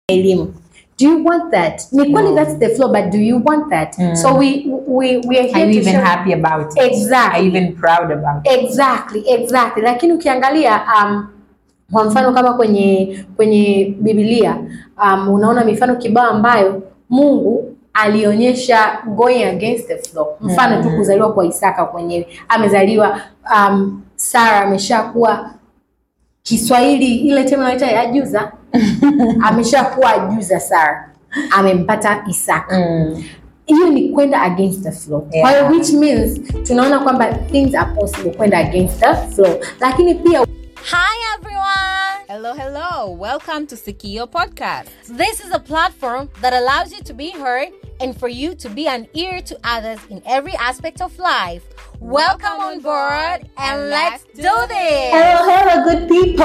elimu do you want that ni kweli No. that's the flow but do you want that Mm. so we, we, we are here Are you to even show- happy about it? Exactly. Are you even proud about it? Exactly, exactly. Lakini ukiangalia um, kwa mfano kama kwenye kwenye Biblia um, unaona mifano kibao ambayo Mungu alionyesha going against the flow. Mfano tu Mm. kuzaliwa kwa Isaka kwenyewe, amezaliwa um, Sara ameshakuwa Kiswahili ile tena inaita ajuza, ameshakuwa ajuza Sara, amempata Isaka Mm. hiyo ni kwenda against the flow Yeah. kwa hiyo which means tunaona kwamba things are possible kwenda against the flow lakini pia Hi everyone! Hello, hello. Welcome to Sikio Podcast. This is a platform that allows you to be heard and for you to be an ear to others in every aspect of life. Welcome on board and let's do this! Hello, hello, good people.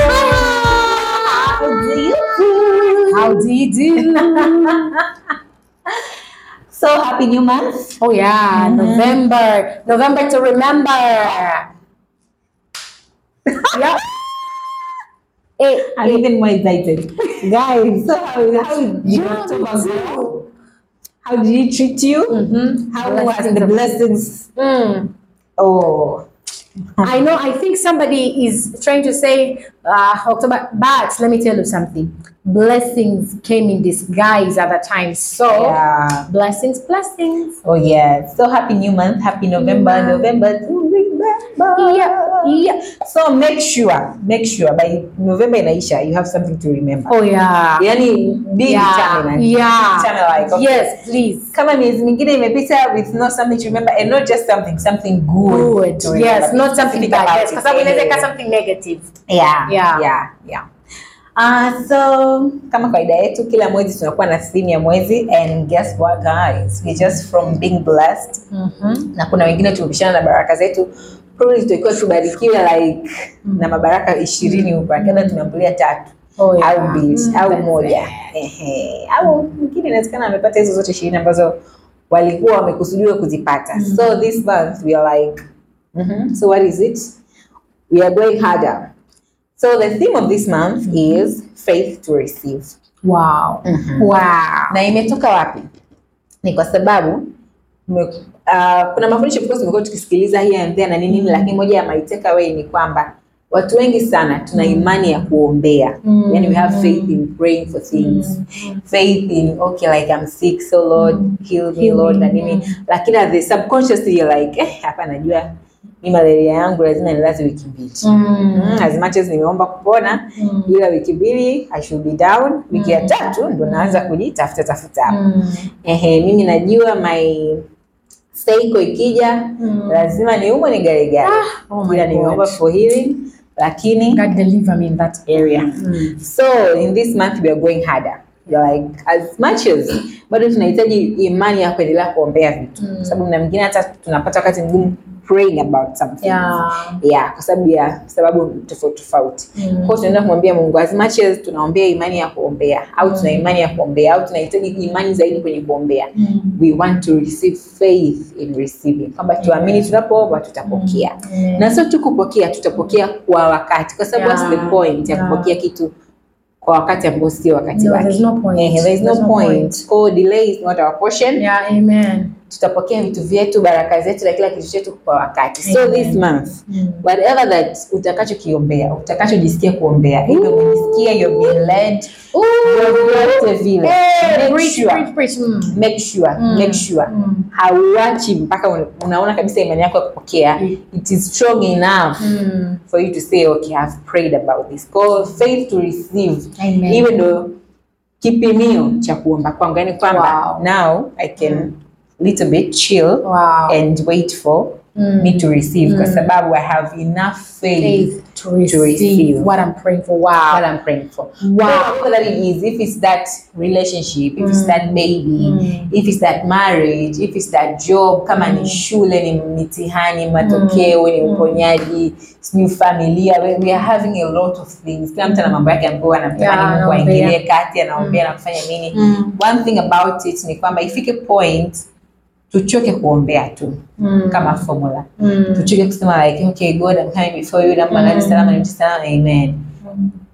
How do you do? how do you do So happy new month. oh yeah november november to remember yeah Eh, I'm even more excited, guys. So how, how did you Yeah. October go? How did he treat you? mhm. How was the blessings? Mm. Oh, I know. I think somebody is trying to say uh, October, but let me tell you something. Blessings came in disguise at the time. So yeah. blessings, blessings. Oh yeah. So happy new month. Happy November. Yeah. November to remember. Yeah, yeah. So make sure, make sure by November inaisha you have something to remember. Oh yeah. Yani be yeah. determined. Yeah. Determined like okay. Yes, please. Kama miezi mingine imepita with not something to remember and not just something, something good. Good. to Yes, remember. not something Think bad. about Yes, it. kwa sababu inaweza ikawa Eh. something negative. Yeah, Yeah. yeah, yeah. Uh, so kama kawaida yetu kila mwezi tunakuwa na theme ya mwezi and guess what guys we just from being blessed Mhm. na kuna wengine tumepishana na baraka zetu probably tutakiwa tubarikiwe like na mabaraka ishirini huko lakini tumeambulia tatu Oh, yeah. au mbili Mm, au that's moja it. Ehe. au mwingine inawezekana amepata hizo zote ishirini ambazo walikuwa wamekusudiwa kuzipata so this month we are like mhm, so what is it we are going harder so the theme of this month is faith to receive Wow. Mhm. Wow. na imetoka wapi ni kwa sababu tume- uh, kuna mafundisho of course tumekuwa tukisikiliza here and there na nini nini lakini moja ya my takeaway ni kwamba watu wengi sana tuna imani ya kuombea Mm. yani we have faith in praying for things faith in okay like I'm sick so Lord heal me Heal Lord me. na nini lakini at the subconsciously you're like eh hapa najua ni malaria yangu lazima nilaze wiki mbili Mm. Mm, as much as nimeomba kupona Mm. ila wiki mbili I should be down wiki ya tatu ndo naanza kujitafuta tafuta hapo Mm. ehe mimi najua my seiko ikija Mm. lazima niumwe ni garegare oh my ila nimeomba God. for healing lakini God deliver me in that area. Mm. so in this month we are going harder You're like as much as bado tunahitaji imani ya kuendelea kuombea vitu kwa sababu na mwingine hata tunapata wakati mgumu praying about something Yeah. yeah kwa sababu ya sababu tofauti tofauti Mm. kwa hiyo tunaenda kumwambia mungu as much as tunaombea imani ya kuombea au tuna imani ya kuombea au tunahitaji imani zaidi kwenye kuombea Mm. we want to receive faith in receiving kwamba tuamini tunapoomba tutapokea Amen. na sio tu kupokea tutapokea kwa wakati kwa sababu Yeah. what's the point ya Yeah. kupokea kitu kwa wakati ambao sio wakati No, wake there's no point. Eh, there is no There's no point. point. Kwa delay is not our portion Yeah, amen. tutapokea vitu vyetu baraka zetu na kila kitu chetu kwa wakati so Amen. this month Mm. whatever that utakachokiombea utakachojisikia kuombea hivyo umejisikia you're being led vyovyote vile Hey, make preach, sure preach, preach. Mm. make sure Mm. make sure Mm. hauachi mpaka un- unaona kabisa imani yako ya kupokea Mm. it is strong enough Mm. for you to say okay I've prayed about this Kwa faith to receive Amen. hiyo ndo kipimio cha kuomba kwangu yani kwamba Wow. now I can little bit chill Wow. and wait for Mm. me to receive kwa sababu I have enough faith, Faith to receive, receive. what I'm praying for. Wow. what I'm praying for. Wow. Whatever that it is, if it's that relationship, if it's that baby, Mm. if it's that marriage, if it's that job, kama ni shule, ni mitihani, matokeo, ni uponyaji, sijui familia, we, we are having a lot of things. Kila mtu ana mambo yake ambayo anamtamani Yeah, Mungu anaombea. aingilie kati, anaombea na kufanya nini. Mm. One thing about it ni kwamba ifike point tuchoke kuombea tu Mm. kama formula Mm. tuchoke kusema like okay god I'm coming before you naomba nani salama ni salama amen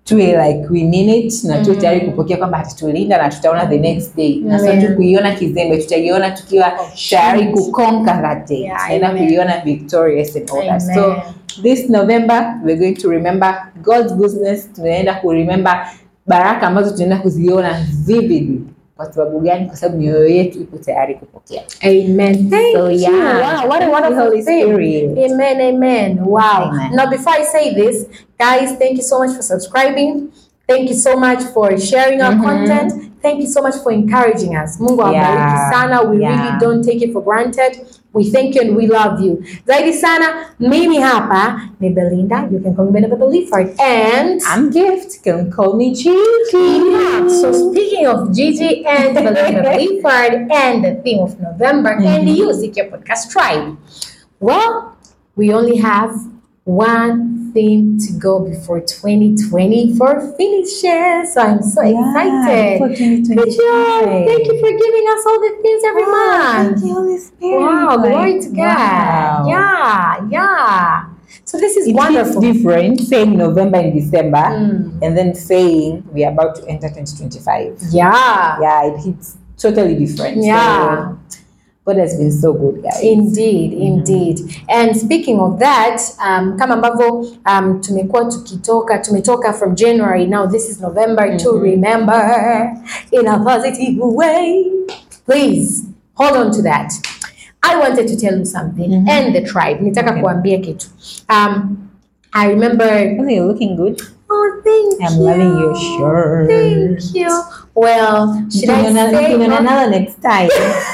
tuwe like we mean it na tuwe tayari kupokea kwamba hatatulinda na tutaona the next day na sio Amen. tu kuiona kizembe tutaiona tukiwa tayari kuconquer that day Yeah, tutaenda amen. kuiona victorious and all that Amen. so this november we're going to remember god's goodness tunaenda kuremember baraka ambazo tunaenda kuziona vividly kwa sababu gani kwa sababu mioyo yetu iko tayari kupokea Amen. Thank So, you. yeah. Wow, what a Thank you, wonderful Holy thing. Spirit. Amen. Amen. Wow. Amen. Now, before I say this, guys, thank you so much for subscribing. Thank you so much for sharing our content. Thank you so much for encouraging us. Mungu awabariki Yeah. sana. We Yeah. really don't take it for granted. We thank you and we love you. Zaidi sana, mimi hapa ni Belinda. You can call me Belinda Belifard. And I'm gift can call me Gigi yeah, so speaking of Gigi and Belinda Belifard and the theme of November and you, Seek Your Podcast Tribe. Well, we only have one theme to go before 2024 finishes. So I'm so excited. Good job. Thank you for giving us all the themes every month. Thank you, Holy Spirit. Wow, glory to God. Wow. Yeah, yeah. So this is It wonderful. hits different saying November and December Mm. and then saying we are about to enter 2025. Yeah. Yeah, it hits totally different. Yeah. So, God has been so good, guys. Indeed, indeed. And speaking of that, um, kama ambavyo um, tumekuwa tukitoka tumetoka from January now this is November to remember in a positive way. Please hold on to that. I wanted to tell you something and the tribe. Nitaka kuambia kitu. Um, I remember Oh, you're looking good. Oh, thank I'm you. loving your shirt. Thank you. Well, should I Tukiona- say tukiona nalo next time.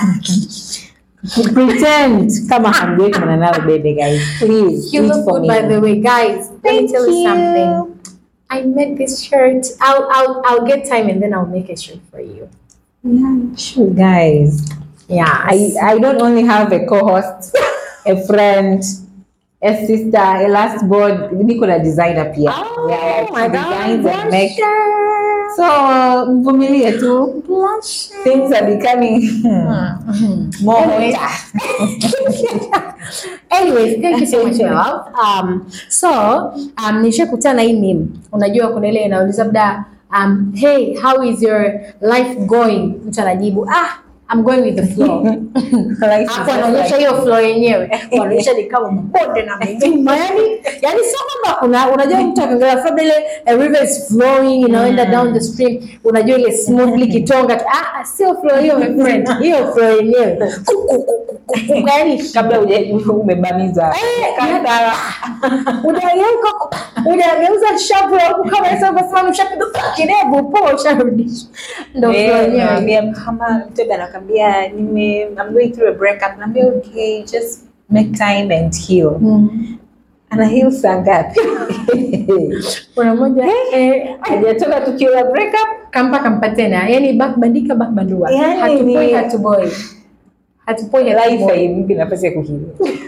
Pretend kama hamjui kuona nalo baby guys. Please You do it look for good, me. by the way, guys. Let me Thank tell you, you. something. I made this shirt. I'll, I'll, I'll get time and then I'll make a shirt for you. Yeah, sure, guys. Yeah, I, I don't only have a co-host, a friend, a sister, a last board. Niko na designer pia. Oh Yeah, my she designs God, and make. blusher. So mvumilie tu. Blusher. Things are becoming more Anyway. hotter. Anyways, thank you so much my love. Um, so um, nishakutana hii meme. Unajua kuna ile inauliza labda um, hey, how is your life going? Mtu anajibu ah, I'm going with the flow. Like she's Hapo just anaonyesha like- hiyo flow yenyewe, wanaonyesha ni kama mabonde na milima, yani yani sio kwamba kuna unajua mtu akiongelea labda ile a river is flowing inaenda down the stream, unajua ile smoothly kitonga tu. ah, ah, sio flow hiyo my friend, hiyo flow yenyewe yani kabla uja- umebamiza Eh, Kandara. unageuka unageuza shavu la huku kama sasa unasema ushapiga kidevu poa usharudisha, ndio flow Eh, yenyewe. naambia mtu kama mtu anakwambia nime I'm going through a breakup naambia okay just make time and heal Mm. ana heal saa ngapi Kuna mmoja eh, hajatoka tukio la breakup kampa kampa tena yani bak bandika bak bandua Yani hatupoi ni- hatuboi hatupoi life hatuboi haimpi nafasi ya kuheal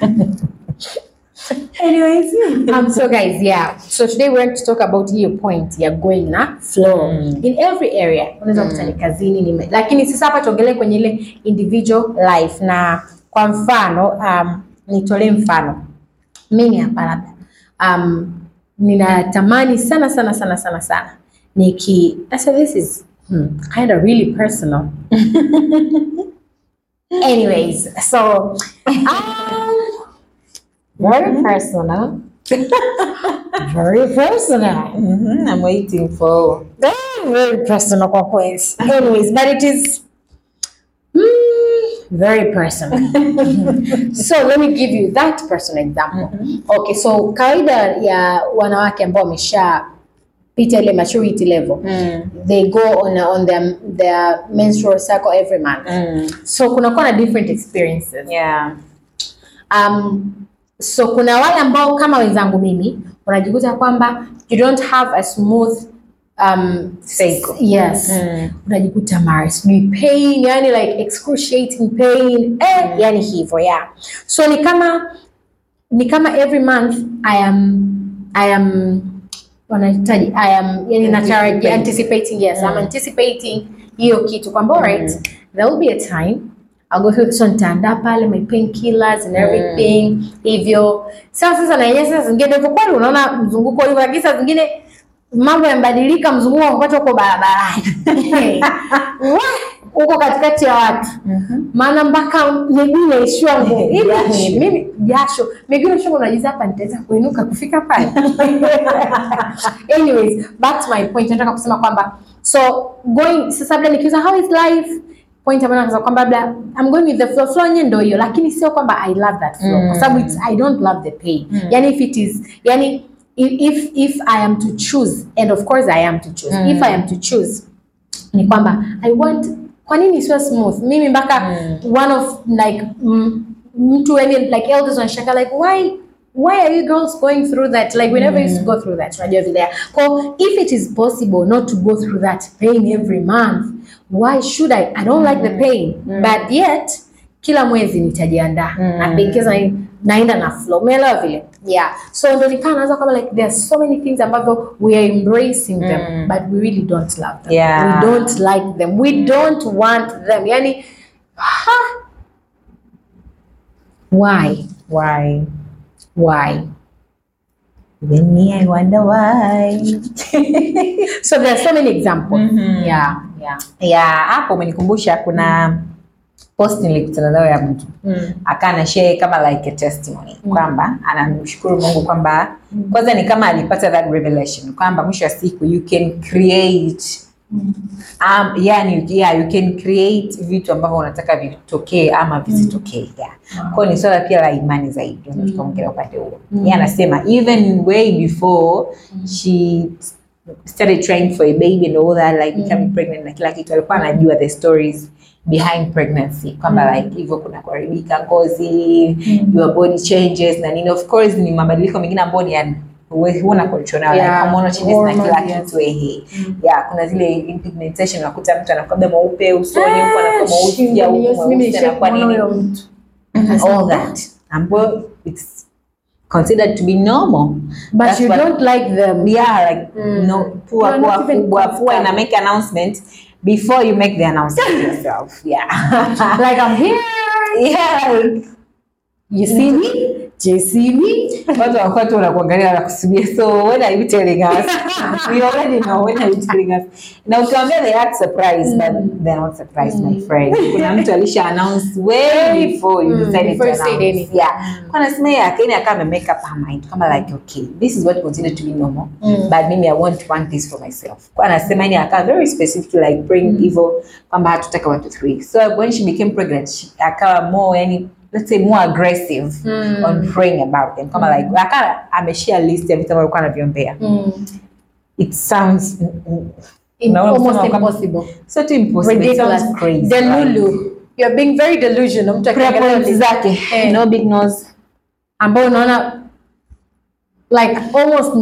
anyways um so guys yeah so today we're going to talk about hiyo point ya going na flow Mm. in every area unaweza kuta ni kazini ni lakini sasa hapa tuongelee kwenye ile individual life na kwa mfano um nitolee mfano mimi hapa labda um, ninatamani sana sana sana sana sana niki so this is hmm, kind of really personal anyways so um, very personal very personal Mhm, I'm waiting for very very personal kwa kweli anyways but it is mm, very personal so let me give you that personal example okay so kawaida ya wanawake ambao wameshapita ile maturity level they go on, on their, their menstrual cycle every month so kunakuwa na different experiences yeah um, so kuna wale ambao kama wenzangu mimi unajikuta kwamba you don't have a smooth um, Cycle. yes Mm. unajikuta mara sijui pain yani like excruciating pain eh, yani hivyo yeah so ni kama ni kama every month i am i am wanahitaji i am yani natarajia anticipating yes i'm anticipating hiyo kitu kwamba alright there will be a time I'll go through so nitaandaa pale my painkillers and everything hivyo sasa sasa na yenyewe sasa zingine hivyo kweli unaona mzunguko hivyo lakini saa zingine mambo yamebadilika, mzunguko wa kupata uko barabarani Wah, uko katikati ya watu maana mpaka miguu inaishiwa nguvu Hivi Jasho. mimi jasho miguu inaishiwa nguvu, unajiza hapa nitaweza kuinuka kufika pale anyways back to my point nataka kusema kwamba so going sasa labda nikiuza how is life point ambayo nasema kwamba labda I'm going with the flow flow yenyewe ndio hiyo lakini sio kwamba I love that flow kwa sababu it's I don't love the pain yani if it is yani if if, if I am to choose and of course I am to choose if I am to choose ni kwamba I want kwa nini isiwe smooth mimi mpaka one of like mm, mtu yani like elders wanashanga like why why are you girls going through that like we never used to go through that unajua vile kwa if it is possible not to go through that pain every month why should I I don't like the pain but yet kila mwezi nitajiandaa napendekeza naenda na flow umeelewa vile yeah so ndo nikaa naanza kama like there are so many things ambavyo we are embracing them but we really don't love them Yeah. we don't like them we don't want them yani ha, why Why? why Even me, I wonder why. so there are so many examples yeah yeah ya hapo umenikumbusha kuna post nilikutana nayo ya mtu akaa na share kama like a testimony kwamba anamshukuru Mungu kwamba kwanza ni kama alipata that revelation kwamba mwisho wa siku you can create um, yani yeah, you can create vitu ambavyo unataka vitokee ama visitokee yeah. kwao ni swala pia la imani zaidi mm. tukaongelea upande huo yeye anasema even way before she started trying for a baby and all that like becoming pregnant na kila kitu alikuwa anajua the stories behind pregnancy kwamba like hivyo kuna kuharibika ngozi your body changes na nini of course ni mabadiliko mengine ambayo ni ya huwezi- huna control nayo like Yeah, hormonal changes na kila hormones, yes. kitu ehe yeah kuna zile pigmentation unakuta mtu anakuwa labda mweupe usoni huku anakuwa mweusi au Yes, huku mimi mweusi anakuwa nishakuona nini huyo mtu all that ambayo it's considered to be normal but That's you what- don't like them yeah like no pua You're pua not even kubwa pua ina comfortable. make announcement before you make the announcement yourself yeah like I'm here yeah like you see me do you see me watu wakuwa tu wanakuangalia wanakusudia so when are you telling us we already know when are you telling us na ukiwaambia they act surprised but they're not surprised my friend kuna mtu alisha announce way before you Mm, decided before to you said announce anything. yeah kwa nasema yeye akaini akawa ame make up her mind kama like okay this is what considered to be normal but mimi I want want this for myself kwa anasema yani akawa very specific like bring hivyo kwamba hatutaka watu three so when she became pregnant she, akawa more yani let's say more aggressive on praying about them kama like akawa ameshare list ya vitu ambavyo alikuwa anaviombea it sounds Unaona almost kusema kwamba- impossible so too impossible it ridiculous sounds crazy right? delulu you're being very delusional mtu Prayer akiangalia points list zake Eh. no big nose ambao unaona like almost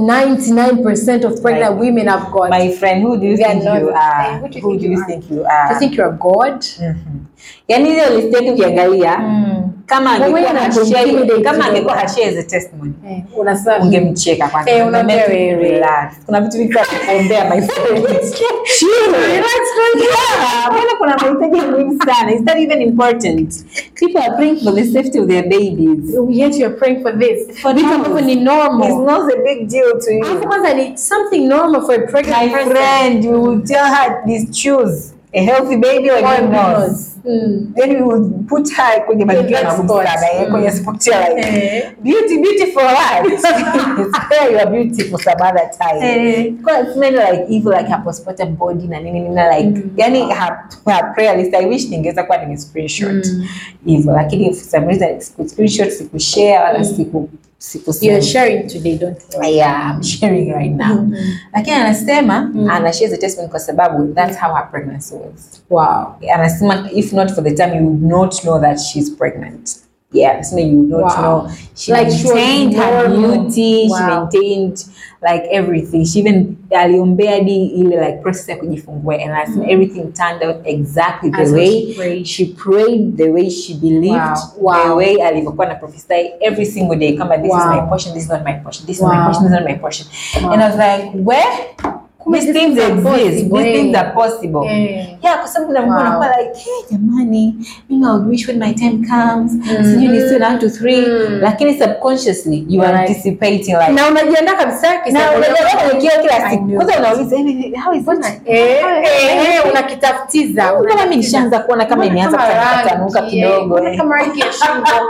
99% of pregnant Like, women have got my friend who do you They are think not- you Eh, are who do you who think do you you are? think you do you are think you're god yani hiyo list yetu ukiangalia kama Wewe angekuwa na hashare intimidate kama kidogo. angekuwa hashare as a testimony eh, unasema ungemcheka kwanza Eh, unaambia Ungemake him wewe. relax. kuna vitu vingi vya kuombea my friend Chill. Yeah, mbona kuna mahitaji muhimu sana is that even important people are praying for the safety of their babies yet you're praying for this For vitu now. ambavyo ni it's normal not a big deal to you alafu kwanza ni something normal for a pregnant my person friend you will tell her this choose a healthy baby or Or a big nose nose. Mm. then we would put her kwenye mazingira that magumu spot. sana eh, kwenye spot ya like Eh. beauty beauty for life spare your beauty for some other time Eh. because many like evil like her postpartum body na nini nini na like yani her, her prayer list I wish ningeweza kuwa nime screenshot hivyo lakini for some reason siku screenshot siku share wala siku siku you're sharing today don't worry yeah, I'm sharing right now lakini anasema ana share the testimony kwa sababu that's how her pregnancy was wow anasema if not for the time you would not know that she's pregnant yeah anasema you would not Wow. know she Like she was maintained her normal. beauty she Wow. maintained like everything she even aliombea hadi ile like process ya kujifungua and anasema everything turned out exactly the As way she prayed. she prayed the way she believed Wow. the Wow. way alivyokuwa na prophesy every single day kama this is Wow. my portion this is not my portion this is Wow. my portion this is not my portion Wow. and I was like where Kumbe these these things things are exist possible, these things eh. are possible Eh. yeah kwa sababu kuna mtu Wow. anakuwa like hey jamani mimi I would wish when my time comes sijui ni soon one to three Mm. lakini subconsciously you are Right. anticipating like na unajiandaa kabisa na kisaikolojia unajua kwamba- kwenye kioo kila I siku knew kwanza it. unauliza hivi how is Mbona- it eh, eh, eh, unakitafutiza Mbona mimi unakitafutiza. nishaanza kuona kama Mbona imeanza kama kutanuka rangi, eh, kidogo mbona eh. kama rangi ya shingo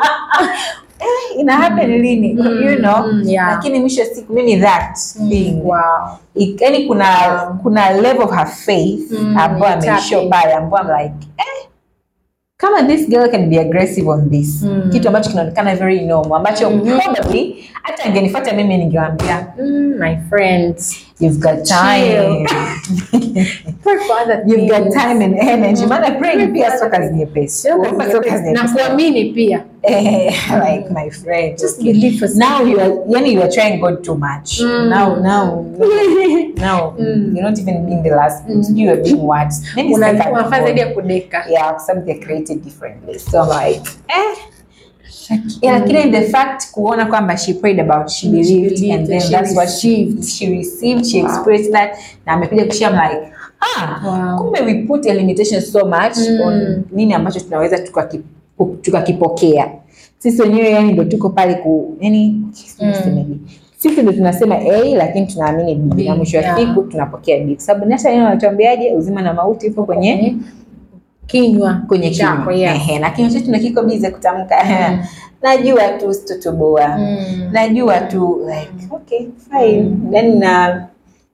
ina happen lini you know mm, yeah. lakini mwisho wa siku mimi that thing wow. yani kuna kuna level of her faith Mm, ambayo you ameishow tap in. pale ambayo I'm like eh, kama this girl can be aggressive on this Mm. kitu ambacho kinaonekana very normal ambacho probably hata angenifuata mimi ningewambia Mm, my friends you've got time Pray for other you've got things. time and energy maana praying Pray pia for sio other kazi things. nyepesi Sio kazi Kuomba sio kazi nyepesi. na nyepesi kuamini pia Eh, like my friend Just okay. believe for now you are yani you are trying God too much Mm. now now now Mm. you're not even being the last you are being what Maybe Una- second unafanya born. zaidi ya kudeka yeah some they're created differently so I'm like eh yeah, lakini the fact kuona kwamba she prayed about she Mm, she believed believed and then and she that's what she received. she received she experienced that na amekuja kushia I'm like ah Wow. kumbe we put a limitation so much Mm. on nini ambacho tunaweza tukaki- tukakipokea sisi wenyewe yani ndo tuko pale ku yani nisemeje? sisi ndo tunasema a lakini tunaamini b B, na mwisho wa yeah. siku tunapokea b kwa sababu nasa neno natuambiaje uzima na mauti ipo kwenye kinywa kwenye chako kinywa yeah. Ehe, na kinywa chetu ndo kiko bize kutamka najua tu sitotoboa Mm. najua tu like okay fine then na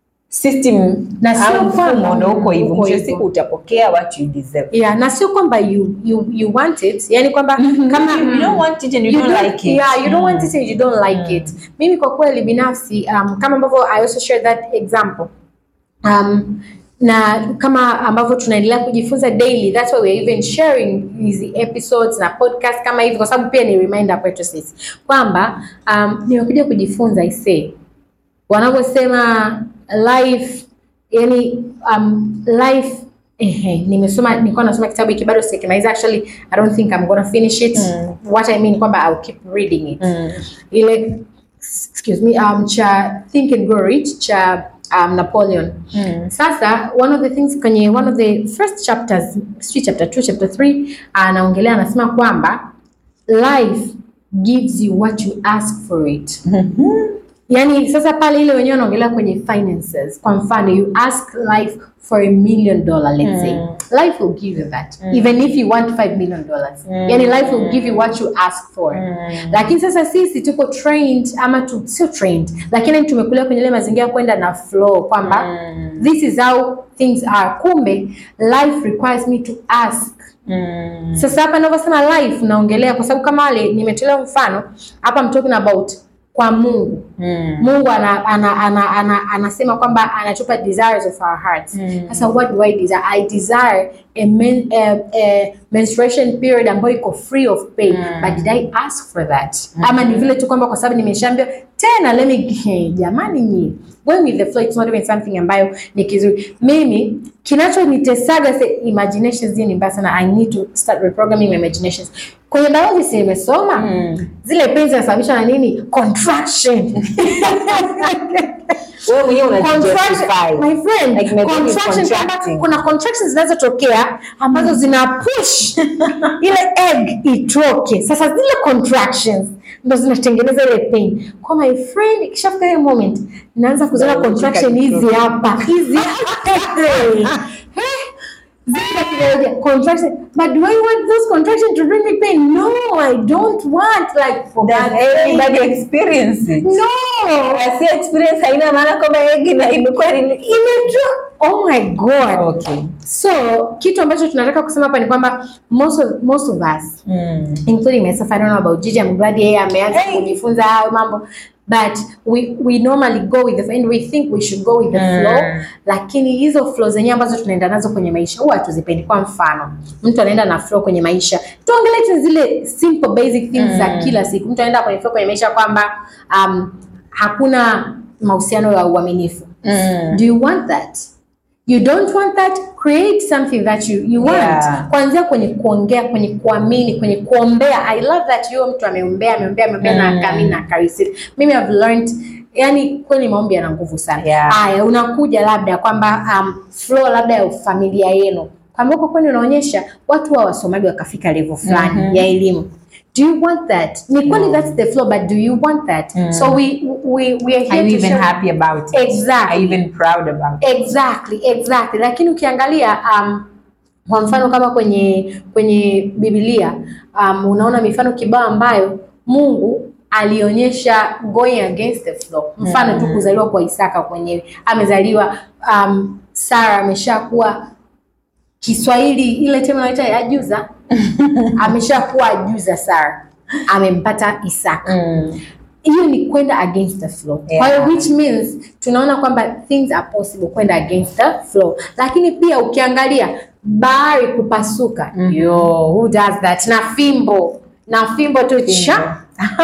system Na sio au kwamba- mfumo ndo uko hivyo uko mwisho wa hivyo. siku utapokea what you deserve yeah na sio kwamba you, you, you want it yani kwamba kama you, you don't want it and you, you don't, don't- like it yeah you don't want it and you don't like it mimi kwa kweli binafsi um, kama ambavyo i also share that example um, na kama ambavyo tunaendelea kujifunza daily that's why we are even sharing hizi episodes na podcast kama hivi kwa sababu pia ni reminder kwetu sisi kwamba um, nimekuja kujifunza isee wanavyosema life yani um, life ehe nimesoma nilikuwa nasoma kitabu hiki bado sijakimaliza actually i don't think i'm gonna finish it what i mean kwamba i'll keep reading it ile excuse me um, cha think and grow rich cha um, napoleon sasa one of the things kwenye one of the first chapters sijui chapter 2 chapter 3 anaongelea anasema kwamba life gives you what you ask for it yani sasa pale ile wenyewe wanaongelea kwenye finances kwa mfano you ask life for a million dollar let's say life will give you that even if you want 5 million dollars yani life will give you what you ask for lakini sasa sisi tuko trained ama tu, sio trained lakini tumekulia kwenye ile mazingira ya kwenda na flow kwamba this is how things are kumbe life requires me to ask sasa hapa ninavyosema life naongelea kwa sababu kama wale nimetolea mfano hapa I'm talking about kwa Mungu. Mungu ana, ana, ana, ana, anasema kwamba anatupa desires of our hearts. Sasa what do I desire? I desire a, men, a, a menstruation period ambayo iko free of pain. But did I ask for that? Ama ni vile tu kwamba kwa sababu nimeshaambiwa tena let me hey, jamani nyi going with the flow it's not even something ambayo ni kizuri. Mimi kinachonitesaga se imaginations hizi ni mbaya sana. I need to start reprogramming my imaginations. Kwenye biology si nimesoma zile pain zinasababishwa na nini? Contraction. wewe mwenyewe Contraction, unajustify my friend, Like my body is contraction kwamba contracting. kuna contractions zinazotokea ambazo zina push ile egg itoke. Sasa zile contractions ndo zinatengeneza ile pain. Kwa my friend, ikishafika ile moment naanza kuziona Biological contraction hizi clock. hapa hizi Zile kidogo, contraction. But do I want those contractions to bring me pain? No, I don't want like for Does God's sake. everybody experience it No. asi experience haina maana kwamba egi na imekuwa ni Imejua. Oh my God. okay So kitu ambacho tunataka kusema hapa ni kwamba most of, most of us mm. including myself I don't know about Gigi I'm glad yeye ameanza Hey. kujifunza hayo mambo but we we normally go with the flow and we think we should go with the Mm. flow lakini hizo flow zenyewe ambazo tunaenda nazo kwenye maisha huwa hatuzipendi kwa mfano mtu anaenda na flow kwenye maisha tuongelee tu zile simple basic things za kila siku mtu anaenda kwenye flow kwenye maisha kwamba um, hakuna mahusiano ya uaminifu Mm. do you want that you don't want that create something that you, you want Yeah. kuanzia kwenye kuongea kwenye kuamini kwenye kuombea i love that huyo mtu ameombea ameombea ameombea na akaamini na akareceive mimi have learned yani kweli maombi yana nguvu sana Yeah. haya unakuja labda kwamba um, flow labda ya familia yenu kwamba huko kwani unaonyesha watu wa wasomaji wakafika level fulani Mhm. ya elimu do you want that ni kweli No. that's the flow but do you want that Mm. so we, we, we are here Are you to even show- happy about it? Exactly. Are you even proud about it? Exactly, exactly. Lakini ukiangalia um, kwa mfano kama kwenye kwenye Biblia um, unaona mifano kibao ambayo Mungu alionyesha going against the flow. Mfano tu Mm. kuzaliwa kwa Isaka kwenyewe, amezaliwa um, Sara ameshakuwa Kiswahili ile tena inaita ajuza, ameshakuwa ajuza Sara, amempata Isaka Mm. hiyo ni kwenda against the flow. Kwa hiyo Yeah. which means tunaona kwamba things are possible kwenda against the flow, lakini pia ukiangalia bahari kupasuka, Mhm. yo who does that? Na fimbo na fimbo tu cha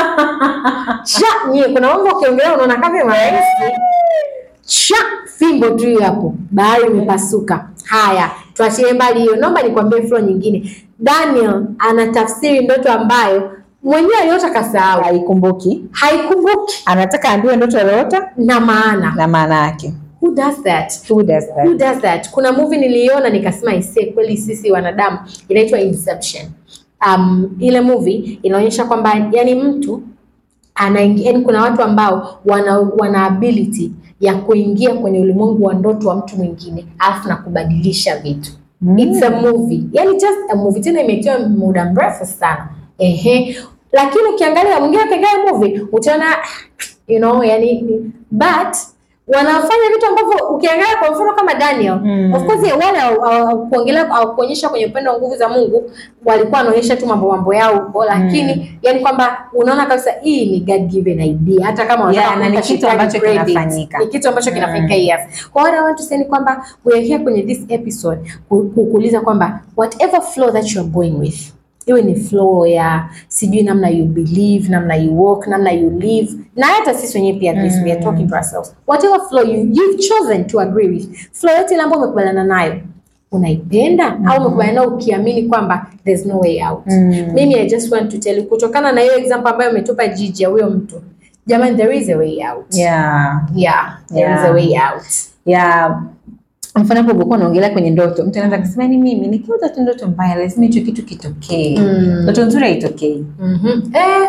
cha, nyie kuna mambo ukiongelea unaona kama ni rahisi cha fimbo tu hiyo hapo, bahari imepasuka. Haya, tuachilie mbali hiyo. Naomba nikwambie flow nyingine. Daniel anatafsiri ndoto ambayo mwenyewe aliota kasahau Haikumbuki. haikumbuki Anataka ambiwe ndoto aliyoota na maana. na maana yake. Who does that? Who does that? Who does that? Kuna movie niliona nikasema isee, kweli sisi wanadamu, inaitwa Inception. Um, ile movie inaonyesha kwamba yani mtu anaingia, yani kuna watu ambao wana, wana ability ya kuingia kwenye ulimwengu wa ndoto wa mtu mwingine alafu na kubadilisha vitu. Mm. It's a movie. Yani just a movie tena imetiwa muda mrefu sana. Ehe. Lakini ukiangalia mwingine ukiangalia movie utaona you know yani ni- but wanafanya vitu ambavyo ukiangalia kwa mfano kama Daniel Mm. of course wale hawa- hawa- kuongelea au kuonyesha kwenye upendo wa nguvu za Mungu walikuwa wanaonyesha tu mambo mambo yao huko lakini yani kwamba unaona kabisa hii ni God given idea hata kama wanataka Yeah, na ni kumpa kitu shetani ambacho credit. kinafanyika. ni kitu ambacho kinafanyika yes kwa what I want to say ni kwamba we are here kwenye this episode ku- ku- kuuliza kwamba whatever flow that you are going with iwe ni flow ya sijui namna you believe namna you walk namna you live na hata sisi wenyewe pia this we are talking to ourselves whatever flow you, you've chosen to agree with flow yote ile ambayo umekubaliana nayo unaipenda au umekubaliana nayo ukiamini kwamba there's no way out Mm. mimi i just want to tell you kutokana na hiyo example ambayo umetupa jiji ya huyo mtu jamani there is a way out Yeah. yeah there is a Yeah. way out ya mfano hapo ulikuwa unaongelea kwenye ndoto, mtu anaweza kusema ni mimi nikiota tu ndoto mbaya, lazima hicho kitu kitokee. Mm. Ndoto nzuri haitokei. Mhm. eh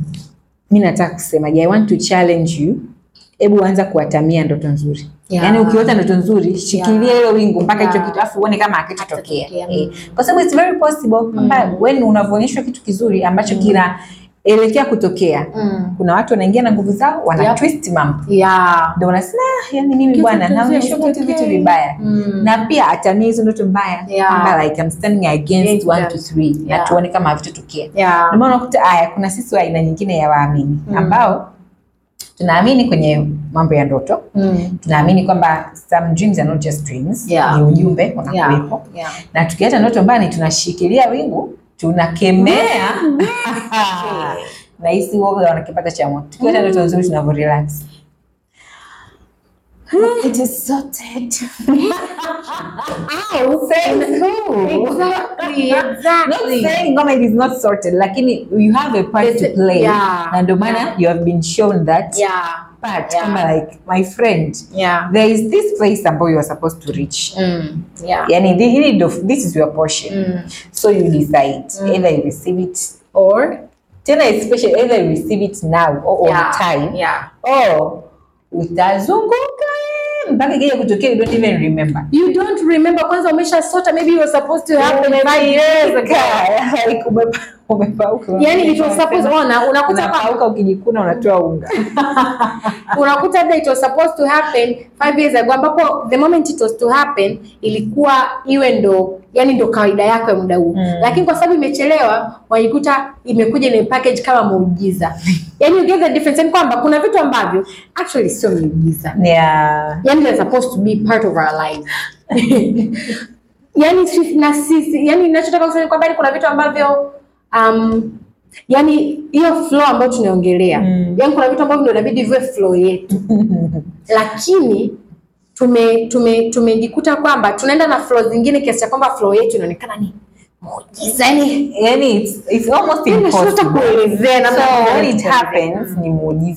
Mi nataka kusema, I want to challenge you, hebu anza kuatamia ndoto nzuri. Yeah. Yaani ukiota ndoto nzuri, shikilia hilo wingu mpaka hicho Yeah. kitu, afu uone kama hakitotokea. Hakitatokea. Eh, kwa sababu it's very possible kwamba when unavyoonyeshwa kitu kizuri ambacho kinaelekea kutokea, mm. kuna watu wanaingia na nguvu zao, wana Yep. twist mambo. yeah Ndio unasema "Ah, yani mimi Kitu bwana kizuri naonyeshwa vitu vitu hakitokei." vibaya. Mm. na pia atamia hizo ndoto mbaya Yeah. kwamba like I'm standing against Against one them. to three na Yeah. tuone kama havitotokea. yeah Ndio maana unakuta haya, kuna sisi wa aina nyingine ya waamini Mm. ambao tunaamini kwenye mambo ya ndoto, mm. tunaamini kwamba some dreams are not just dreams, Yeah. ni ujumbe yeah unakuwepo, yeah na tukiacha ndoto mbaya ni tunashikilia wingu tunakemea na hisi uoga wanakipata cha moto. Tukiacha ndoto nzuri tunavyo relax. It is sorted. exactly not exactly saying kama it is not sorted lakini you have a part It's- to play yeah, na ndio maana yeah. you have been shown that yeah part yeah. kama like my friend yeah there is this place ambayo you are supposed to reach mm. yeah yani thi- hili ndo this is your portion mm. so you decide either you receive it or tena especially either you receive it now or yeah on time yeah or utazunguka mpaka ikija kutokea you don't even remember you don't remember kwanza umesha sota maybe you were supposed to happen five years ago Like, umepa- umepauka yani it was supposed ona unakuta kwamba unapauka ukijikuna unatoa unga unakuta labda it was supposed to happen five years ago ambapo the moment it was to happen ilikuwa iwe ndo yani ndo kawaida yako ya muda huu Mm. lakini kwa sababu imechelewa waikuta imekuja na package kama muujiza yani you get the difference yani kwamba kuna vitu ambavyo actually sio miujiza yeah. yani they're supposed to be part of our life yani sisi na sisi yani ninachotaka kusema ni kwamba yani kuna vitu ambavyo um, yani hiyo flow ambayo tunaongelea Mm. yani kuna vitu ambavyo ndio inabidi viwe flow yetu lakini tume tume tumejikuta kwamba tunaenda na flow zingine kiasi cha kwamba flow yetu inaonekana ni muujiza yani yani it's, it's almost yani nashindwa impossible kuelezea namna so ambavyo when it inaelezea. happens ni muujiza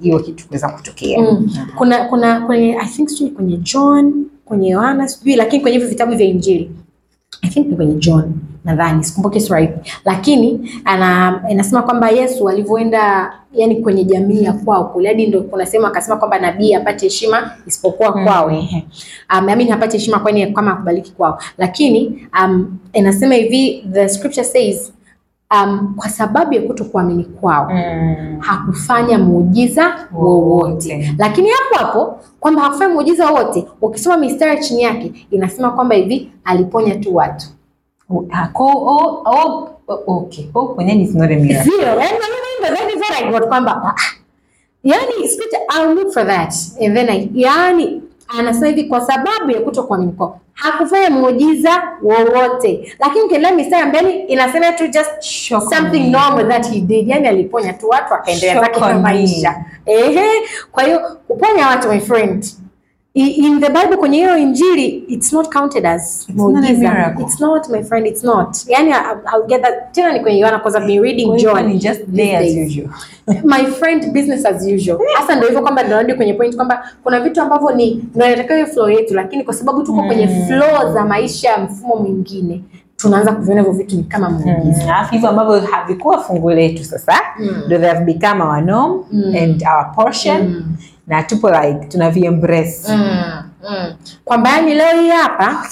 hiyo kitu kuweza kutokea Mm. Kuna kuna kwenye I think sijui kwenye John, kwenye Yohana sijui, lakini kwenye hivyo vitabu vya Injili I think ni kwenye John nadhani, sikumbuki sura ipi, lakini ana inasema kwamba Yesu alivyoenda yani kwenye jamii ya kwao kule, hadi ndio kunasema akasema kwamba nabii apate heshima isipokuwa Mm. kwao ehe. Um, I mean hapati heshima kwani kama akubaliki kwao, lakini um, inasema hivi the scripture says um, kwa sababu ya kutokuamini kwao Mm. hakufanya muujiza wowote. Wowote. Lakini hapo hapo kwamba hakufanya muujiza wowote, ukisoma mistari chini yake inasema kwamba hivi aliponya tu watu Ah, ko- oh, oh, oh, okay. Oh, uponyaji is not a miracle. zero. Yani mimi that is what I got kwamba ah, yani scripture I'll look for that and then I, yani anasema hivi kwa sababu ya kutokuamini kwao hakufanya muujiza wowote, lakini ukiendelea mistari ya mbele inasema tu just Shock something me. normal that he did, yani aliponya tu watu akaendelea Shock zake na on me. maisha. Ehe, kwa hiyo kuponya watu my friend I- in the Bible kwenye hiyo injili it's not counted as It's not a muujiza. miracle. It's not my friend, it's not. Yani I- I'll get that tena ni kwenye Yohana because I've been reading Kwa hiyo John. ni just these there as days. usual. my friend business as usual. Hasa ndio hivyo kwamba tunarudi kwenye point kwamba kuna vitu ambavyo ni ndio inatakiwa hiyo flow yetu, lakini kwa sababu tuko kwenye flow za maisha ya mfumo mwingine tunaanza kuviona hivyo vitu ni kama muujiza. Mm, alafu hivyo ambavyo havikuwa fungu letu sasa Mm. ndo they have become our norm Mm. and our portion Mm. na tupo like tunaviembrace Mm, mm. Kwamba yani leo hii hapa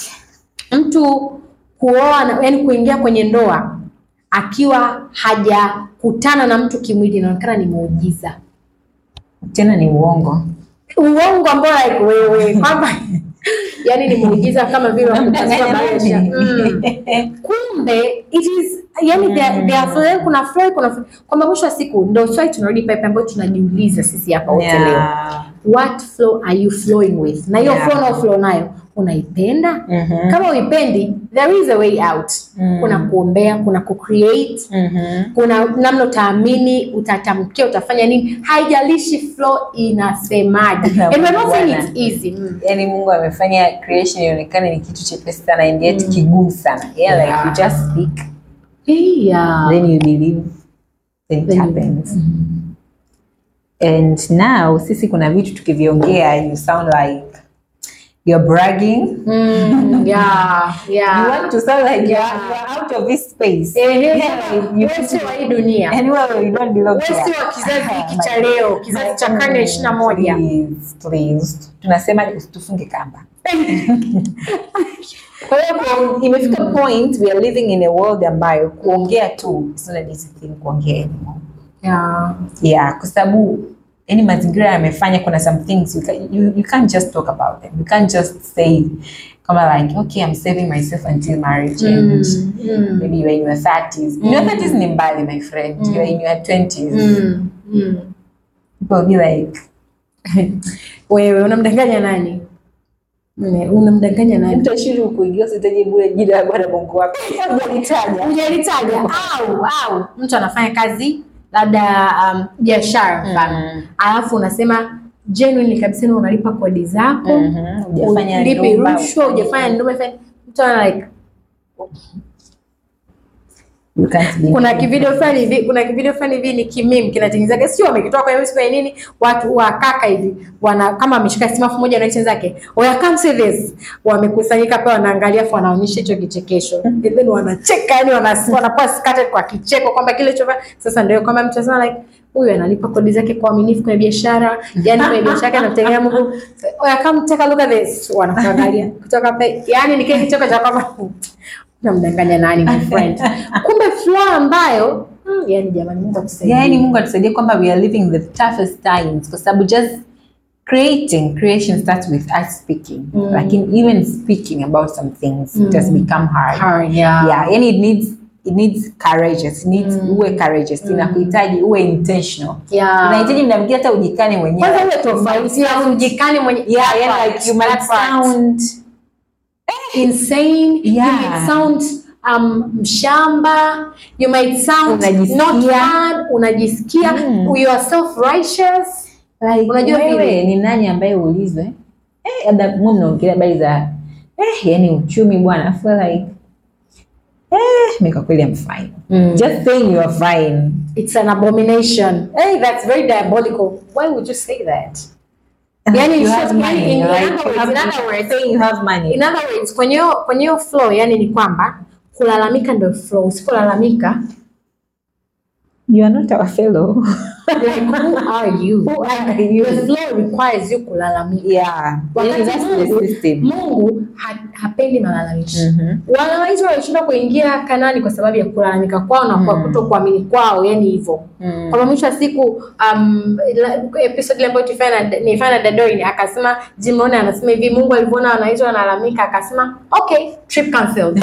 mtu kuoa na yani kuingia kwenye ndoa akiwa hajakutana na mtu kimwili inaonekana ni muujiza. tena ni uongo Uongo ambao like wewe kwamba yani ni muujiza kama vile Unamdanganya wakutazama nani? maisha. Mm. Kumbe it is yani there, there are flow, kuna flow kuna flow. Kwamba mwisho wa siku ndio swali tunarudi pale ambayo tunajiuliza sisi hapa wote leo. Yeah. What flow are you flowing with? Na hiyo Yeah. flow na flow nayo unaipenda? Mhm. Kama uipendi, there is a way out. Mm. Kuna kuombea, kuna kucreate, Mhm. kuna namna utaamini, utatamkia, utafanya nini, haijalishi flow inasemaje. And we're not saying it's easy. Mm. yani mungu amefanya creation ionekane ni kitu chepesi sana and yet kigumu sana yeah, like Yeah. you just speak Yeah. then you believe then it Then you- happens and now sisi kuna vitu tukiviongea you sound like you're bragging Mm, yeah, yeah. you want to sound like you're, Yeah. you're out of this space Ehe, Yeah, you wewe feel- sio wa hii dunia. and well you don't belong Wewe here sio wa kizazi hiki cha leo, kizazi cha karne ya ishirini na moja. Please, please. tunasema usitufunge kamba kwa hiyo kwa- imefika point we are living in a world ambayo kuongea tu is not an easy thing kuongea anymore Yeah. yeah kwa sababu yani mazingira yamefanya kuna some things you, can, you, you can't just talk about them you can't just say kama like okay i'm saving myself until marriage and Mm. maybe you're in your 30s in your 30s ni mbali my friend you're in your 20s Mm. Mm. people will be like Wewe unamdanganya nani? Mm, Unamdanganya nani? mtu ashiri kuingia usitaje bure jina la bwana mungu wako hujalitaja Hujalitaja au au mtu anafanya kazi labda um, biashara mfano, Mm. alafu unasema genuinely kabisa na unalipa kodi zako, Mhm, hujafanya ulipi ndumba, rushwa, hujafanya ndumba, hujafanya- mtu ana like you can't be kuna kivideo fulani hivi, kuna kivideo fulani hivi ni kimim kinatengenezaga, sio wamekitoa kwenye YouTube kwenye nini, watu wa kaka hivi wana kama ameshika simu afu moja na hicho zake, oya come see this, wamekusanyika pale wanaangalia, afu wanaonyesha hicho kichekesho, and then wanacheka, yani wana- wanakuwa scattered kwa kicheko kwamba kile cho sasa, ndio kwamba mtu anasema like huyu analipa kodi zake kwa uaminifu kwenye biashara, yani kwenye biashara yake anamtegemea Mungu. Oya come take a look at this, wanakuangalia kutoka pale, yani ni kile kicheko cha kwamba namdanganya nani my friend kumbe flow ambayo mm, yani jamani mungu atusaidie yani mungu atusaidie kwamba we are living the toughest times kwa sababu just creating creation starts with us speaking Mm. lakini even speaking about some things it has become hard Hard, yeah. yeah yani it needs it needs courageous it needs uwe courageous inakuhitaji uwe intentional Yeah. inahitaji mda mwingine hata ujikane mwenyewe kwanza uwe tofauti ya ujikani mwenye yeah, that yeah, part, like you might that part. sound insane you Yeah. might sound um, mshamba you might sound Unajisikia. not bad unajisikia Mm. you are self righteous like, Unajua wewe vile? ni nani ambaye uulizwe eh, labda mwe mnaongelea habari za eh, yani uchumi bwana I feel like eh, mi kwa kweli I'm fine. Mm. Just saying you are fine. It's an abomination. Hey, that's very diabolical. Why would you say that? Yani, you in have short, yani, money, in right? other You words- have in money. other words- Saying you have money. In other words, kwenye hiyo kwenye hiyo flow, yani ni kwamba kulalamika ndio flow. Usipolalamika, You are not our fellow. like who are you? Who are you? The flow requires you kulalamika. yeah. Wakati That's the Mungu, system. Mungu ha, hapendi malalamishi. Mhm. Wana wa Israeli walishinda kuingia Kanani kwa sababu ya kulalamika kwao na kwa kutokuamini kwao, yani hivyo. Mm. Kwa mwisho wa siku um, la- episode ile ambayo tulifanya na- nilifanya na Dadorin akasema Jim Rohn anasema hivi Mungu alivyoona wanaisha wanalalamika akasema okay trip cancelled.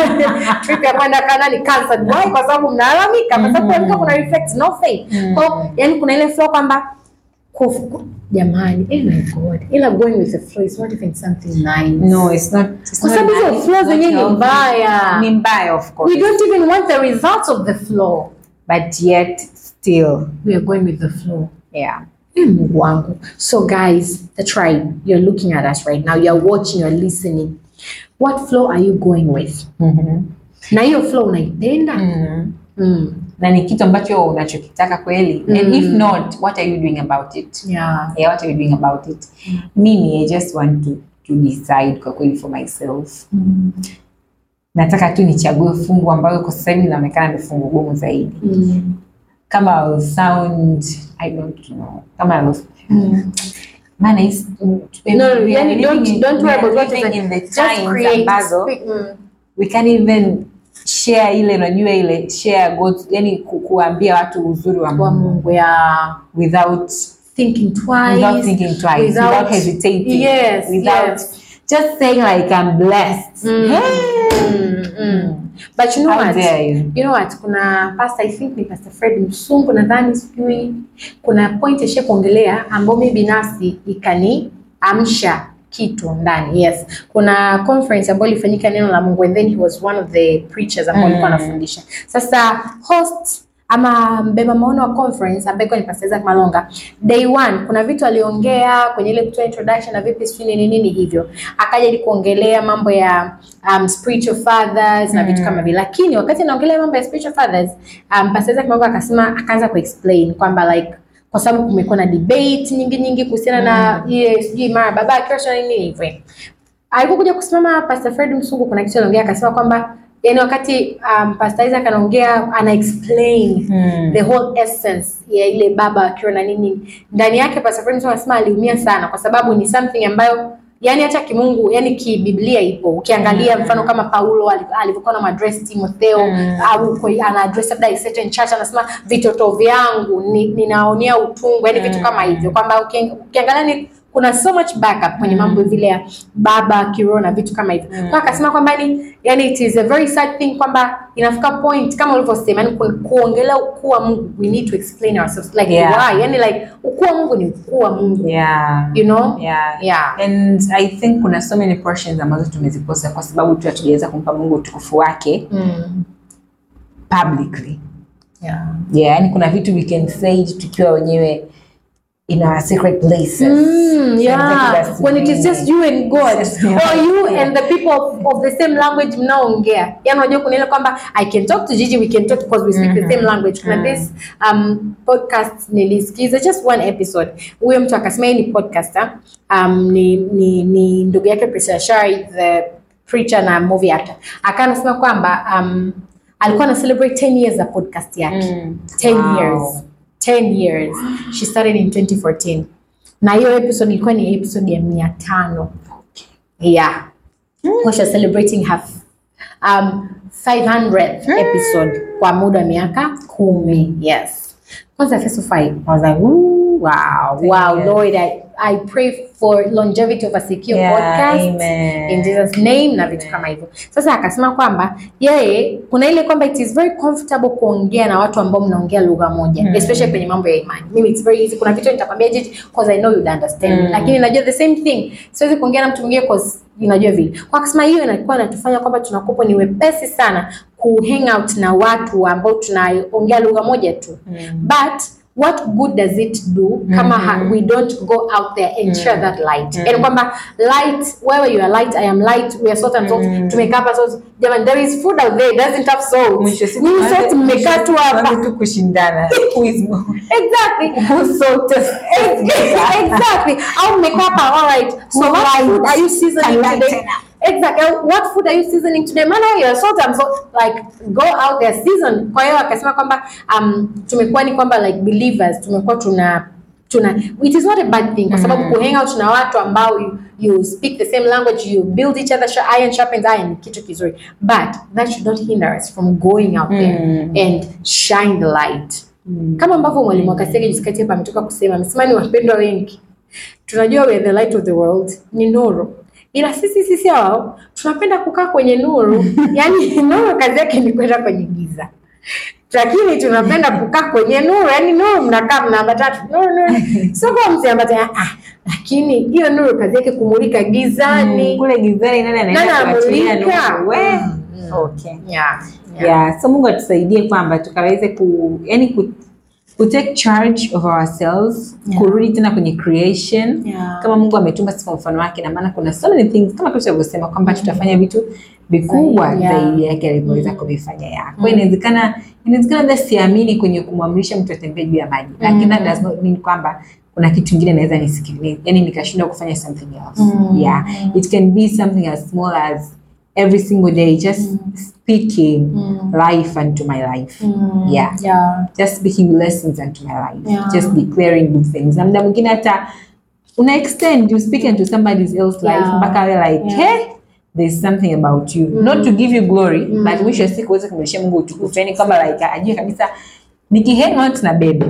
trip ya kwenda Kanani cancelled. Why? Kwa sababu mnalalamika, kwa sababu kuamka kuna reflect no faith. Kwa hiyo, yani kuna ile flow kwamba kuf- ku- jamani, eh my God, ila going with the flow is not even something nice. No, it's not. It's Kwa not sababu hizo nice, flow not zenyewe ni healthy. mbaya. Ni mbaya, of course. We don't even want the results of the flow. But yet, still, We are going with the flow. yeah. Eh, Mungu wangu. So guys, the tribe, you're looking at us right now. You're watching, you're listening. What flow are you going with? Mhm. Na hiyo flow unaipenda? Mhm. Mm. na ni kitu ambacho unachokitaka kweli and if not what are you doing about it Yeah. yeah, what are you doing about it mimi i just want to, to decide kwa kweli for myself Mm. nataka tu nichague fungu ambayo kwa sasa hivi inaonekana ni fungu gumu zaidi Mm. kama I will sound i don't know kama I will, Mm. maana is- No, we are yani living don't, in- don't we worry are about what living is in the Just times create. ambazo Speak, mm. we can't even share ile unajua ile share God's, yani ku, kuambia watu uzuri wa Kwa Mungu Mungu ya without thinking twice. without thinking twice, without, without- hesitating, Yes, without yes. just saying like I'm blessed. Mm. Hey! Mm, mm. But you know How what? dare you? You know what? Kuna pastor I think ni Pastor Fred Msungu nadhani sijui kuna point ishe kuongelea ambao mimi binafsi ikaniamsha kitu ndani. Yes. Kuna conference ambayo ilifanyika neno la Mungu and then he was one of the preachers ambao alikuwa Mm. anafundisha. Sasa host ama mbeba maono wa conference ambaye ni Pastor Isaac Malonga day one kuna vitu aliongea kwenye ile kutoa introduction na vipi sijui nini nini hivyo akaja ili kuongelea mambo ya um, spiritual fathers na vitu kama vile lakini wakati anaongelea mambo ya spiritual fathers um, Pastor Isaac Malonga akasema akaanza kuexplain kwamba like kwa sababu kumekuwa na debate nyingi nyingi kuhusiana na ile sijui mara baba akiosha nini hivyo alipokuja kusimama Pastor Fred Msungu kuna kitu aliongea akasema kwamba yani wakati um, Pastor Isaac anaongea ana explain Mm. the whole essence ya ile baba akiwa na nini ndani yake. Pastor Fred Msungu anasema aliumia sana kwa sababu ni something ambayo yani hata kimungu yani kibiblia ipo ukiangalia mfano kama Paulo ali- alivyokuwa na address Timotheo au kwa- ana address labda a certain church anasema vitoto vyangu ni- ninaonea utungu yani vitu kama hivyo kwamba uki- ukiangalia ni kuna so much backup kwenye mambo vile ya baba kiroho na vitu kama hivyo kwa akasema kwamba ni yani it is a very sad thing kwamba inafika point kama ulivyosema yani ku- kuongelea ukuu wa Mungu we need to explain ourselves like Yeah. why yani like ukuu wa Mungu ni ukuu wa Mungu Yeah. you know Yeah. Yeah. And I think kuna so many portions ambazo tumezikosa kwa sababu tu hatujaweza kumpa Mungu utukufu wake mm. publicly. yeah. Yeah, yani kuna vitu we can say tukiwa wenyewe in our secret places. Mm, yeah. Executive When it is just you and God Yes, yeah. or you and the people of, of the same language mnaongea. Yaani unajua kuna ile kwamba I can talk to Gigi, we can talk because we speak the same language. Kuna this um, podcast nilisikiza just one episode. Huyo mtu akasema yeye ni podcaster. Um, ni, ni, ni ndugu yake Priscilla Shari the preacher na movie actor. Akawa anasema kwamba um, alikuwa ana celebrate 10 years za podcast yake. Mm. 10 Wow. years 10 years she started in 2014 na hiyo episode ilikuwa ni episode ya mia tano yeah mm. she was celebrating her um, 500th episode kwa muda wa miaka kumi yes kwanza first of all I was like Ooh, wow wow Yes. Lord I, I pray for longevity of a secure Yeah, podcast amen. in Jesus name na vitu kama hivyo. Sasa akasema kwamba yeye kuna ile kwamba it is very comfortable kuongea na watu ambao mnaongea lugha moja Mm. especially kwenye mambo ya imani. Mimi it's very easy. Kuna vitu nitakwambia Gigi because I know you'd understand. Mm. Lakini najua the same thing. Siwezi kuongea na mtu mwingine because unajua vile. Kwa akasema hiyo inakuwa inatufanya kwamba tunakuwa ni wepesi sana ku hang out na watu ambao tunaongea lugha moja tu. Mm. But what good does it do kama ha, we don't go out there and share that light and kwamba light wewe you are light I am light we are salt and salt tumekaa hapa so jamani there is food out there it doesn't have salt Mwisho wa siku Nyinyi tuanze- sote mmekaa tu hapa tuanze tu kushindana Who is more- exactly who's salted? exactly au mmekaa hapa all right so Who what lights food are you seasoning can today lighten exactly what food are you seasoning today maana you're salt and salt like go out there season kwa hiyo akasema kwamba um, tumekuwa ni kwamba like believers tumekuwa tuna tuna it is not a bad thing kwa sababu mm. kuhang out na watu ambao you, you speak the same language you build each other sh- iron sharpens iron ni kitu kizuri but that should not hinder us from going out there and shine the light kama ambavyo mwalimu akasege jisikati hapa ametoka kusema amesema ni wapendwa wengi tunajua we are the light of the world ni nuru ila sisi sisi hao tunapenda kukaa kwenye nuru yani nuru kazi yake ni kwenda kwenye giza lakini tunapenda kukaa kwenye nuru yani nuru mnakaa mnaambatana tu, nuru nuru sio kwa msiambatana ah, lakini hiyo nuru kazi yake kumulika gizani kule gizani nani Nani anaenda kuachilia amulika? nuru? We? Mm, Okay. yeah, yeah. so mungu atusaidie kwamba tukaweze ku yani ku, ku take charge of ourselves Yeah. kurudi tena kwenye creation Yeah. kama mungu ametumba sisi kwa mfano wake na maana kuna so many things kama tulivyosema kwamba tutafanya vitu vikubwa Zaidi, yeah. zaidi yake alivyoweza kuvifanya ya kwa hiyo inawezekana inawezekana labda siamini kwenye kumwamrisha mtu atembee juu ya maji lakini that does not mean kwamba kuna kitu kingine naweza nisikilize yani nikashindwa kufanya something else Mm. yeah it can be something as small as every single day just speaking life unto my life yeah yeah. just speaking blessings unto my life Yeah. just declaring good things na muda mwingine hata una extend you speak into somebody else life Yeah. mpaka awe like Yeah. hey there's something about you not to give you glory but mwisho wa siku uweze kumrudishia mungu utukufu yani kama like ajue kabisa nikihang out na bebe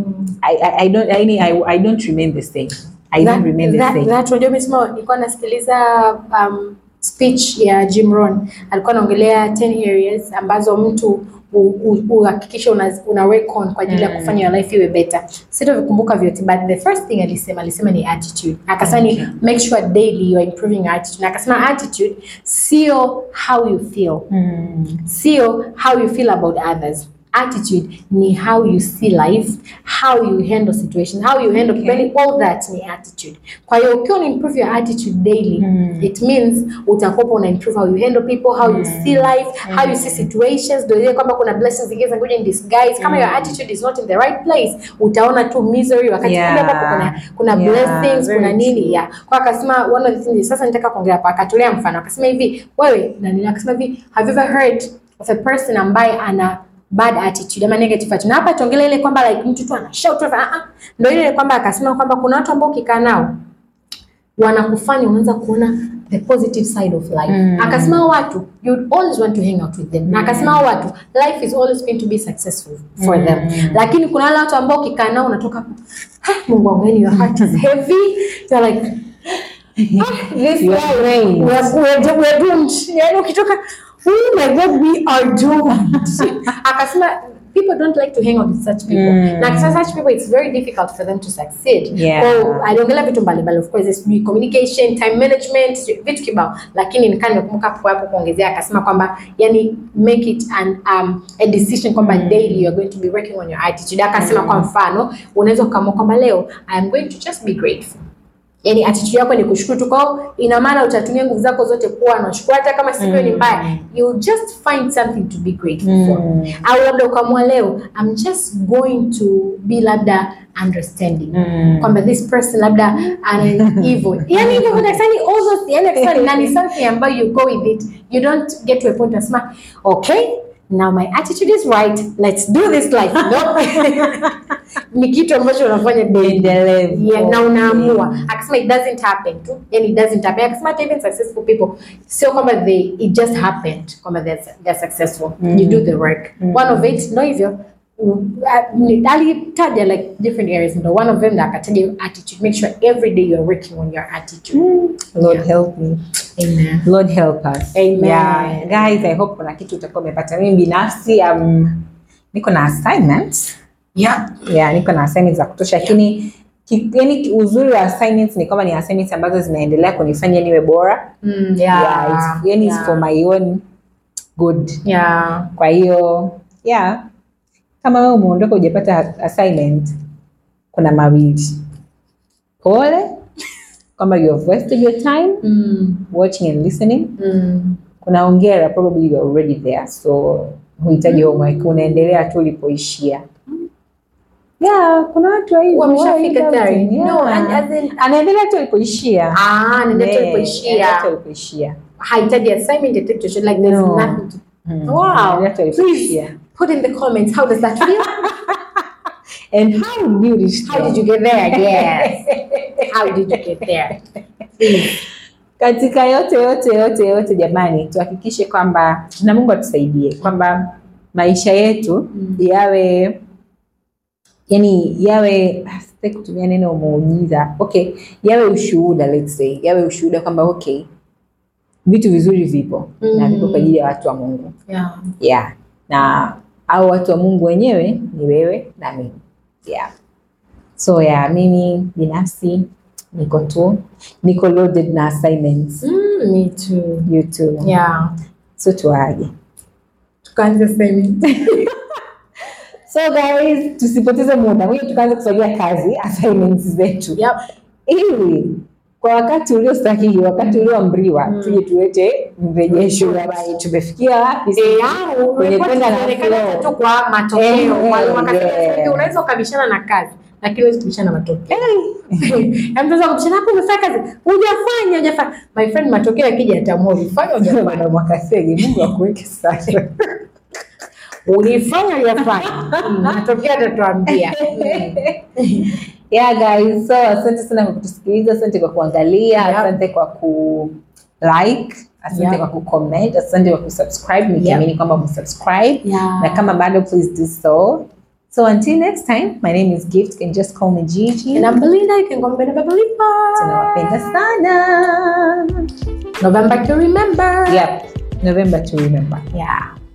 I, I, I don't I, I, I don't remain the same I don't remain the that, same that, unajua umesema nilikuwa nasikiliza um, speech ya Jim Rohn alikuwa anaongelea 10 areas ambazo mtu u- u- uhakikishe una, una work on kwa ajili ya kufanya your life iwe better. Sitavikumbuka vyote but the first thing alisema alisema ni attitude. Akasema ni make sure daily you are improving your attitude. Na akasema attitude sio how you feel. Sio how you feel about others. Attitude ni how you see life, how you handle situations, how you handle people. Yani all that ni attitude. Kwa hiyo ukiwa una improve your attitude daily, it means utakuwa una improve how you handle people, how you see life, how you see situations. Ndio ile kwamba kuna blessings zingine zinakuja in disguise. Kama your attitude is not in the right place, utaona tu misery wakati Yeah. kumbe ambapo kuna kuna Yeah, blessings, very kuna nini true. ya. Kwa akasema one of the things sasa nitaka kuongea hapa akatolea mfano akasema hivi wewe na nini akasema hivi have you ever heard of a person ambaye ana bad attitude ama negative attitude. Na hapa tuongelee ile kwamba like mtu tu ana shout tu ah ah. Ndio ile kwamba akasema kwamba kuna watu ambao ukikaa nao wanakufanya unaanza kuona the positive side of life. Mm. Akasema hao watu you would always want to hang out with them. Na akasema hao watu life is always going to be successful for them. Lakini kuna wale watu ambao ukikaa nao unatoka "Ah, Mungu wangu yani your heart is heavy. You're like "Ah, this You are life, drained. we are, we are, we are doomed. Yani ukitoka oh my god we are doomed. Akasema people don't like to hang out with such people. Mm. Na akasema such people it's very difficult for them to succeed. Yeah. Kwa aliongelea vitu mbalimbali of course sijui communication time management sijui vitu kibao lakini nikaa nimekumbuka hapo hapo kuongezea akasema kwamba yani make it an, um, a decision kwamba daily you are going to be working on your attitude akasema kwa mfano unaweza ukaamua kwamba leo I am going to just be grateful yani attitude yako ni kushukuru tu kwao ina maana utatumia nguvu zako zote kuwa na shukrani hata kama siku hiyo ni mbaya you just find something to be grateful for Mm. au labda ukaamua leo I'm just going to be labda understanding Mm. kwamba this person labda ana evil yani hivyo vitu actually all those yani actually na ni something ambayo you go with it you don't get to a point unasema okay now my attitude is right let's do this life no ni kitu ambacho unafanya daily Endelevu. yeah, na unaamua akasema it doesn't happen tu yani it doesn't happen akasema hata even successful people sio kwamba they it just happened kwamba they're, they're successful you do the work one of it ndo hivyo Mm, uh, ni- alitaja like different areas ndo one of them na akataja your attitude make sure every day you're working on your attitude Lord Yeah. help me amen Lord help us. Amen. Yeah. Guys, I hope kuna kitu utakuwa umepata. Mimi binafsi um, niko na assignments. yeah Yeah, niko na assignments za kutosha lakini ki- yani uzuri wa assignments ni kwamba ni assignments ambazo zinaendelea kunifanya niwe bora. mm, yeah Yeah, it's, yani it's yeah. for my own good. yeah Kwa hiyo, yeah. Kama wewe umeondoka hujapata assignment, kuna mawili pole kwamba you have wasted your time Mm. watching and listening Mm. kuna ongera probably you are already there so huhitaji homework unaendelea tu ulipoishia yeah kuna watu wa hivyo, Wameshafika why tayari. doubting? No, Yeah. and as in- anaendelea tu alipoishia Ah, nenda tu Yeah, alipoishia. anaendelea tu alipoishia Hahitaji assignment hahitaji chochote, like there's No. nothing to Mm. Wow. Anaendelea tu Please alipoishia put in the comments how does that feel? and how did you reach how did you there? get there? Yes. how did you get there? Please. katika yote yote yote yote jamani tuhakikishe kwamba na mungu atusaidie kwamba maisha yetu Mm. yawe yani yawe ah, sitaki kutumia neno muujiza okay yawe ushuhuda let's say yawe ushuhuda kwamba okay vitu vizuri vipo na Mm. vipo kwa ajili ya watu wa mungu Yeah. yeah na au watu wa mungu wenyewe ni wewe na mimi yeah so yeah mimi binafsi niko tu niko loaded na assignments Mm, me too. you too Yeah. so tuaje Tukaanze assignment. so guys tusipoteze muda moja tukaanza kufanyia kazi assignments zetu Yep. ili kwa wakati uliosahihi wakati ulioamriwa Mm. tuje tuwete mrejesho Bye, tumefikia wapi Eh, Kwenye report kwenda na zinaonekana flow. tu kwa matokeo. Eh, Kwa hiyo wakati yeah. mwingine unaweza ukabishana na kazi lakini huwezi kubishana na matokeo. Yaani unaweza kubishana hapo umefanya kazi, hujafanya, hujafanya. My friend matokeo yakija yataamua ulifanya hujafanya. Bwana Mwakasege, Mungu akuweke sana. Ulifanya hujafanya. Mm, Matokeo yatatuambia. yeah guys, so asante sana kwa kutusikiliza, asante kwa kuangalia, Yep. asante kwa ku like, asante Yep. kwa ku comment, asante kwa kusubscribe nikiamini kwamba umesubscribe Yeah. na kama bado please do so. So until next time, my name is Gift, you can just call me Gigi. And I'm Belinda, you can call me Belinda Babalipa. Tunawapenda sana. November to remember. Yep, November to remember. Yeah.